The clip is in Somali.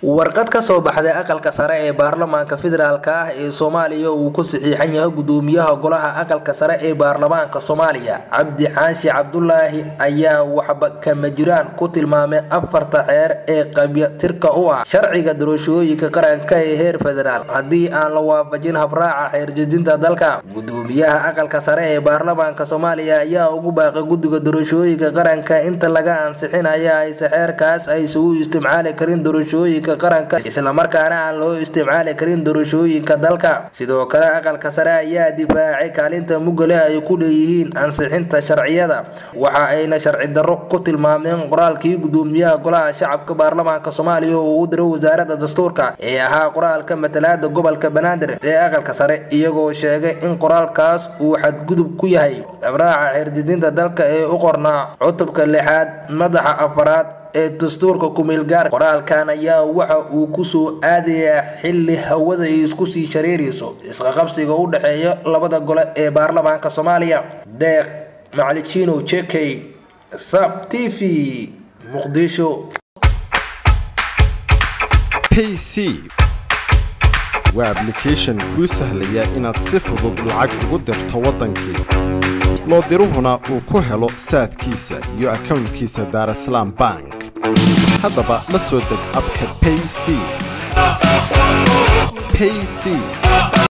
warqad ka soo baxday aqalka sare ee baarlamaanka federaalk ah ee soomaaliya uu ku saxiixan yahay gudoomiyaha golaha aqalka sare ee baarlamaanka soomaaliya cabdi xaashi cabdulaahi ayaa waxba kama jiraan ku tilmaamay afarta xeer ee qabyatirka u ah sharciga doorashooyinka qaranka ee heer federaal haddii aan la waafajin habraaca xeerjedinta dalka gudoomiyaha aqalka sare ee baarlamaanka soomaaliya ayaa ugu baaqay guddiga doorashooyinka qaranka inta laga ansixinaya ayse xeerkaas aysa u isticmaali karin doorashooyinka qaranka islamarkaana aan loo isticmaali karin doorashooyinka dalka sidoo kale aqalka sare ayaa difaacay kaalinta mugale ay ku leeyihiin ansixinta sharciyada waxa ayna sharci darro ku tilmaameen qoraalkii gudoomiyaha golaha shacabka baarlamaanka soomaaliya oo uu diray wasaaradda dastuurka ee ahaa qoraalka matalaada gobolka banaadir ee aqalka sare iyagoo sheegay in qoraalkaas uu xadgudub ku yahay abraaca xeerjedinta dalka ee u qornaa cutubka lixaad madaxa afaraad ee dastuurka kumeelgaar qoraalkan ayaa waxa uu kusoo aadayaa xili hawada ay isku sii shareerayso isqaqabsiga u dhexeeya labada gole ee baarlamaanka soomaaliya deeq maclijino jekey sab t v muqdisho payc waa ablication kuu sahlaya inaad si fudud lacag ugu dirto waddankii loo diruhuna uu ku helo saadkiisa iyo akownkiisa daarasalaam bank haddaba la soo deg abka payc payc